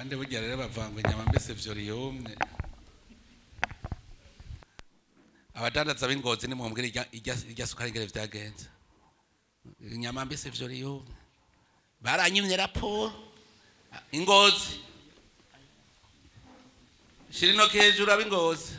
kandi burya rero bavanga inyama mbese vyoriyumye abadandaza b'ingozi nimumbwire irya- irya- irya sukari ingere vyagenze inyama mbese vyoriyumye baranyimye raporo ingozi shira intoki hejuru ab'ingozi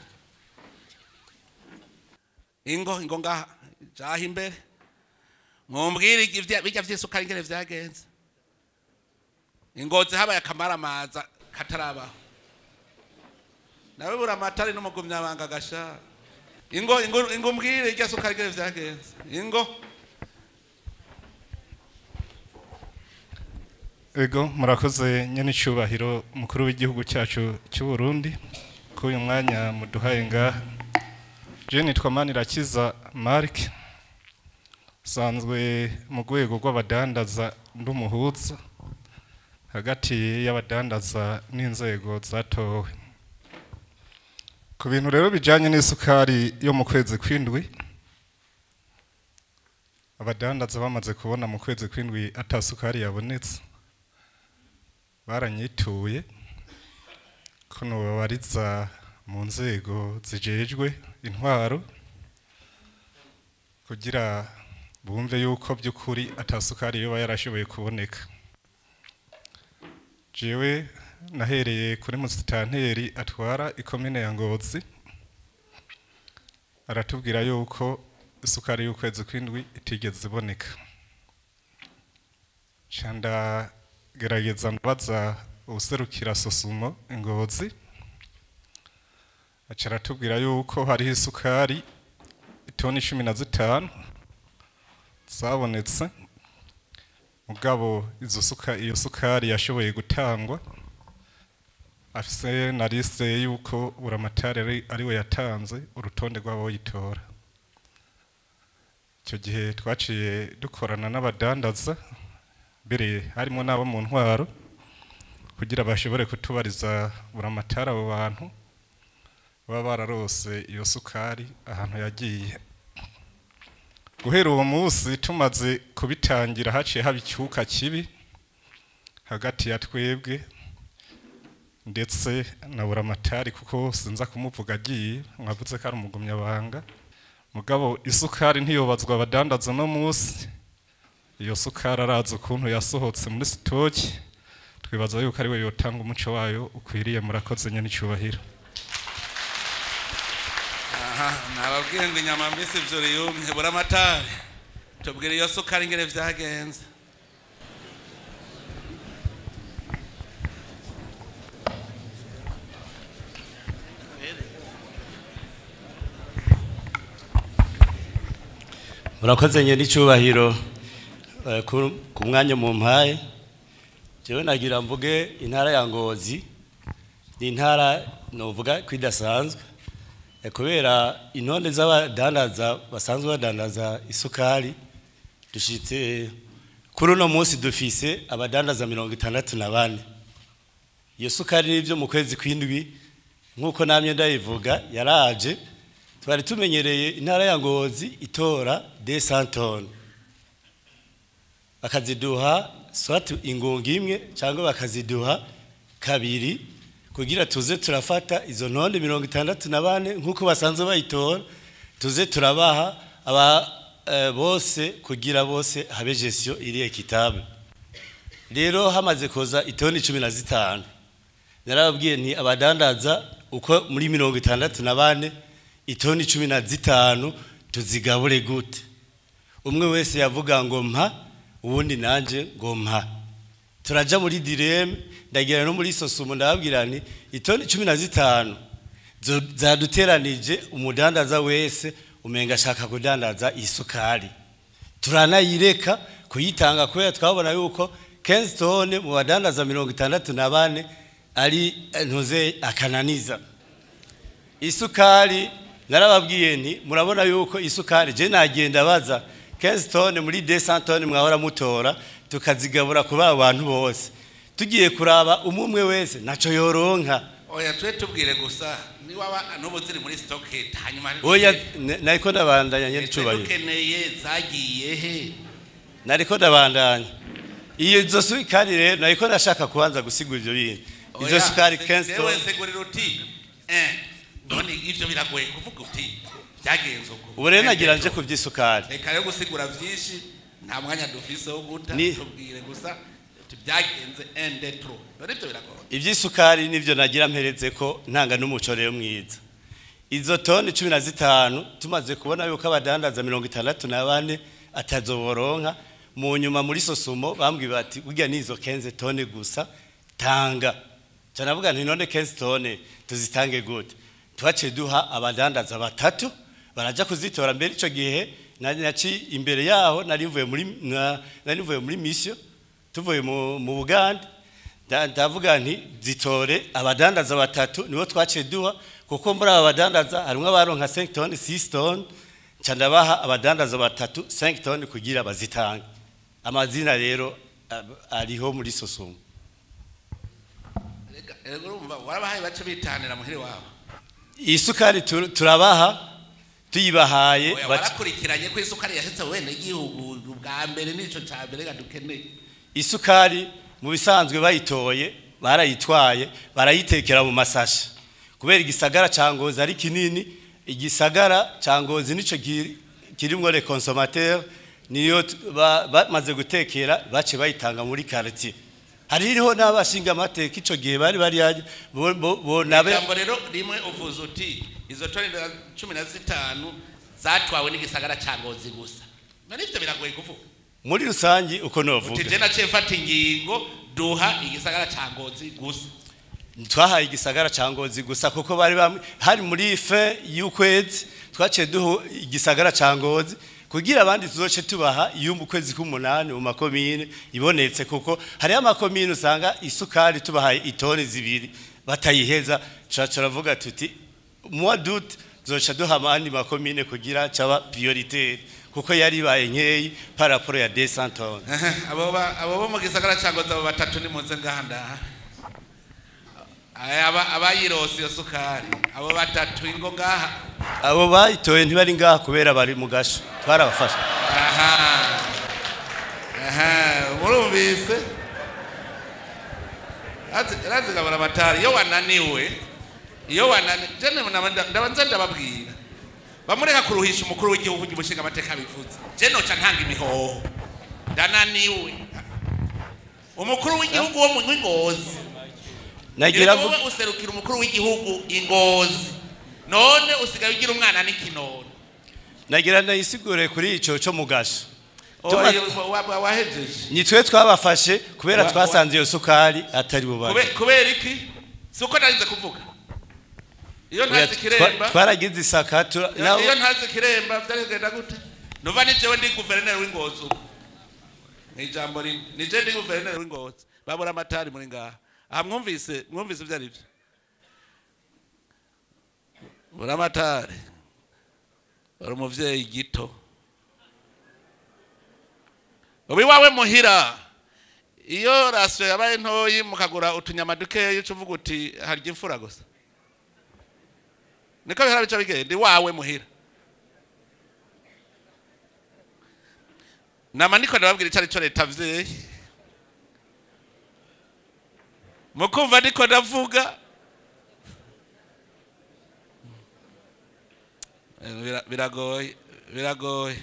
ingo ingo ngaha jaha imbere mumbwire ivya- birya vy'isukari ingene vyagenze ingozi habaye akamaramaza katarabaho nawe bura amatari n'umugumyabanga gasha ingo ingo ingo mbwire irya sukari ingene vyagenze ingo ego murakoze nyene icubahiro mukuru w'igihugu cyacu cy'u Burundi ko uyu mwanya muduhaye ngaha je nitwa Manirakiza Mark sanzwe mu rwego rw'abadandaza ndumuhuza hagati y'abadandaza n'inzego zatowe ku bintu rero bijanye n'isukari yo mu kwezi kw'indwi abadandaza bamaze kubona mu kwezi kw'indwi ata sukari yabonetse baranyituye ko nobabariza mu nzego zijejwe intwaro kugira bumve yuko by'ukuri atasukari yoba yarashoboye kuboneka jewe nahereye kuri musitanteri atwara ikomine ya ngozi aratubwira yuko isukari y'ukwezi kw'indwi itigeze iboneka canda gerageza ndabaza ubuserukira sosumo ingozi aca aratubwira yuko hariho isukari itoni cumi na zitanu zabonetse mugabo izo suka iyo sukari yashoboye gutangwa afise na liste yuko buramatari ari ariwe yatanze urutonde rw'aboyitora icyo gihe twaciye dukorana n'abadandaza mbere harimo n'abo mu ntwaro kugira bashobore kutubariza buramatari abo bantu baba bararose iyo sukari ahantu yagiye guhera uwo munsi tumaze kubitangira haciye haba icyuka kibi hagati ya twebwe ndetse na buramatari kuko sinza kumuvuga agiye mwavuze ko ari umugumyabanga mugabo isukari ntiyobazwa abadandaza no munsi iyo sukari arazi ukuntu yasohotse muri sitoki twibaza yuko ari we yotanga umuco wayo ukwiriye murakoze nyine icyubahiro aha nababwiye ngo inyama mbese vyoriyumye buramatari tubwire iyo sukari ingene vyagenze murakoze nyine n'icyubahiro eh, ku ku mwanya mu mpaye jewe nagira mvuge intara ya ngozi ni intara novuga ko idasanzwe eh, kubera intonde z'abadandaza basanzwe badandaza isukari dushitse kuri uno munsi dufise abadandaza mirongo itandatu na bane iyo sukari n'ibyo mu kwezi kw'indwi nk'uko namye ndayivuga yaraje twari tumenyereye intara ya ngozi itora de santone bakaziduha swati ingunga imwe cyangwa bakaziduha kabiri kugira tuze turafata izo ntonde mirongo itandatu na bane nk'uko basanzwe bayitora tuze turabaha aba eh, bose kugira bose habe gestion iri ekitable rero hamaze kuza itoni cumi na zitanu narababwiye nti abadandaza uko muri mirongo itandatu na bane itoni cumi na zitanu tuzigabure gute umwe wese yavuga ngo mpa uwundi nanje ngo mpa turaja muri direme ndagira no muri sosumo ndababwira nti itoni cumi na zitanu zo- zaduteranije umudandaza wese umenga ashaka kudandaza isukari turanayireka kuyitanga kubera twabona yuko kenzi tone mu badandaza mirongo itandatu na bane ari eh, ntuze akananiza isukari narababwiye nti murabona yuko isukari je nagenda baza 15 tone muri 200 tone mwahora mutora tukazigabura kuba abantu bose tugiye kuraba umumwe wese naco yoronka oya twe tubwire gusa niwaba n'ubu ziri muri stock hanyuma oya ne- nariko ndabandanya nyene twe cubahiro dukeneye zagiye he nariko ndabandanya iyo izo sukari rero nariko ndashaka kubanza gusigura ivyo bintu izo sukari Oya, 15 jewe toni segurira uti eh none ivyo biragoye kuvuga uti byagenze uko ubu rero nagira nje ku by'isukari reka rero gusigura vyinshi nta mwanya dufise wo guta Ni- tubwire gusa uti byagenze ende tro none ivyo biragoye iby'isukari nibyo nagira mperetse ko ntanga n'umuco rero mwiza izo toni cumi na zitanu tumaze kubona yuko abadandaza mirongo itandatu na bane atazoboronka mu nyuma muri sosumo bambwiye bati burya n'izo kenze tone gusa tanga canavuga nti none kenze tone tuzitange gute twaciye duha abadandaza batatu baraja kuzitora mbere ico gihe nari naci imbere yaho nari mvuye muri na- nari mvuye muri mission tuvuye mu, mu Buganda nda- ndavuga nti zitore abadandaza batatu nibo twaciye duha kuko muri aba badandaza harimwo abaronka 5 tonnes 6 tonnes nca ndabaha abadandaza batatu 5 tonnes kugira bazitange amazina rero ab- ariho muri sosumo Reka- reka urumva warabahaye bace bitanira muhiri wabo isukari tur- turabaha tuyibahaye oya baca- warakurikiranye ko isukari yashitse wene igihugu bwa mbere nico ca mbere gadukeneye isukari mu bisanzwe bayitoye barayitwaye barayitekera mu masashi kubera igisagara ca ngozi ari kinini igisagara ca ngozi nico ki- kirimwo le consommateur niyo t- ba- bamaze gutekera bace bayitanga muri quartier hariho n'abashinga amateka ico gihe bari bari bo, bo, bo nabe ijambo rero rimwe uvuze uti izo toni na cumi na zitanu zatwawe n'igisagara ca ngozi gusa none ivyo biragoye kuvuga muri rusangi uko uti novuga je naciye mfata ingingo duha igisagara ca ngozi gusa twahaye igisagara ca ngozi gusa kuko bari bamwe hari muri fe y'ukwezi twaciye duha igisagara ca ngozi kugira abandi tuzoce tubaha iyo mu kwezi k'umunani mu makomine ibonetse kuko hariho amakomine usanga isukari tubahaye itoni zibiri batayiheza tuca turavuga tuti muwa dute tuzoca duha abandi makomine kugira caba prioritaire kuko yari ibaye nkeyi paraporo ya 200 tonnes abo ba- abo bo mu gisagara ca ngozi abo batatu nimuze ngaha ndaha Aya, aba- abayirose iyo sukari abo batatu ingo ngaha abo bayitoye ntibari ngaha kubera bari mu gasho twarabafasha aha aha murumvise Razi- razigabura amatari iyo wananiwe iyo wananiwe jene ndabanza ndababwira bamureka kuruhisha umukuru w'igihugu umushinga amateka bivuze je noca ntanga imihoho ndananiwe umukuru w'igihugu wo mu Ngozi nagira Ego wowe userukira umukuru w'igihugu ingozi none usigaye ugira umwana n'ikinono nagira nayisigure kuri ico cyo mu gasho Oya, Tuma- wa- wa- wahejeje nitwe twabafashe kubera Wa- twasanze iyo sukari atari bubare Kube- kubera iki si uko narinze kuvuga iyo Oya, ntazi twa- kiremba twaragize isaka tura- iyo naho- iyo ntazi kiremba byarigenda gute nuva ni jewe ndi guverineri w'ingozi ubu ni ijambo rimwe ni je ndi guverineri w'ingozi babura amatari muri ngaha aha mwumvise mwumvise ibyo ari byo bura amatari uri umuvyeyi gito ubu iwawe muhira iyo rasiyo yabaye ntoyi mukagura utunyama dukeya uca uvuga uti harya imfura gusa niko bihora bica bigenda iwawe muhira nama ndiko ndababwira icyo ari cyo leta vyeyi mukumva ndiko ndavuga Eh, bira- biragoye biragoye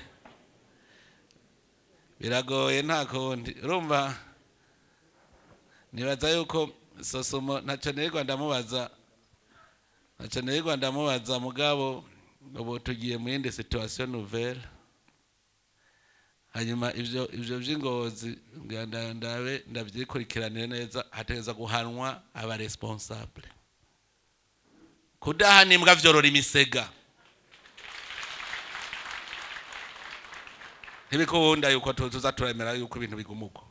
biragoye nta kundi urumva nibaza yuko sosomo ntacyo nirirwa ndamubaza ntacyo nirirwa ndamubaza mugabo ubu tugiye mu yindi situation nouvelle hanyuma ivyo ivyo vy'ingozi ngira nda- ndabe ndavyikurikiranire neza hategereza guhanwa aba responsable kudahana imbwa vyorora imisega ntibikunda yuko tu- tuza turemera yuko ibintu biguma uko